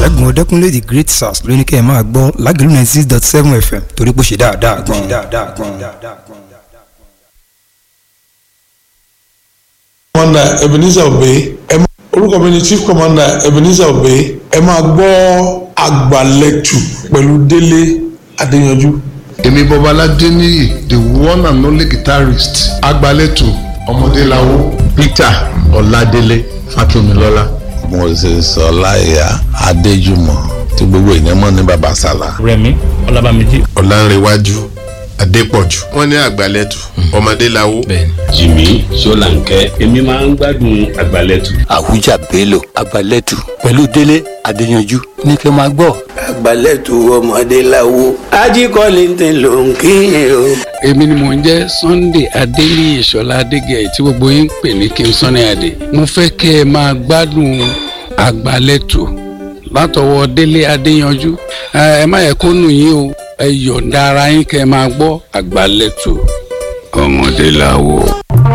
ṣẹ́gun ọdẹ́kúnlé the great sars ló ní kẹ́ ẹ máa gbọ́ lágẹ̀lú ninety six dot seven fm torí pé ó ṣe dáadáa gan-an. commander ebenezer obey ẹ máa orúkọ mi ni chief commander ebenezer obey ẹ máa gbọ́ àgbàlẹ̀tù pẹ̀lú délé adéyanjú. èmi bọ́báládé níyì the one and only guitarist agbalẹ̀tù ọmọdéláwó peter ọládélé fàtúmilọ́lá. moses ọláìyá adéjùmọ̀ tí gbogbo èèyàn mọ̀ ní baba sala. rẹmi ọlábàmíjì. ọlánrewájú adépọ̀jù. wọ́n ní àgbàlẹ̀tù ọmọdéláwó. jìmí ṣọláńkẹ́ èmi máa ń gbádùn àgbàlẹ̀tù. àwùjá bello àgbàlẹ̀tù pẹ̀lú délé adéyanjú ní kí n máa gbọ́. àgbàlẹ̀tù ọmọdé láwo ajíkọ́lé ń tẹ̀ ló ń kíyè o. èmi ni mò ń jẹ́ sunday adéníyì ṣọlá adégẹ̀ tí gbogbo yín ń pè ní king sunny adé mo fẹ́ kẹ́ ẹ máa gbádùn àgbàlẹ̀tù látọwọ́ délé adéyanjú ẹ má yẹ kó nù yín o ẹ yọ̀ǹda ara yín kẹ́ ẹ máa gbọ́ àgbàlẹ̀tù ọmọdé láwo.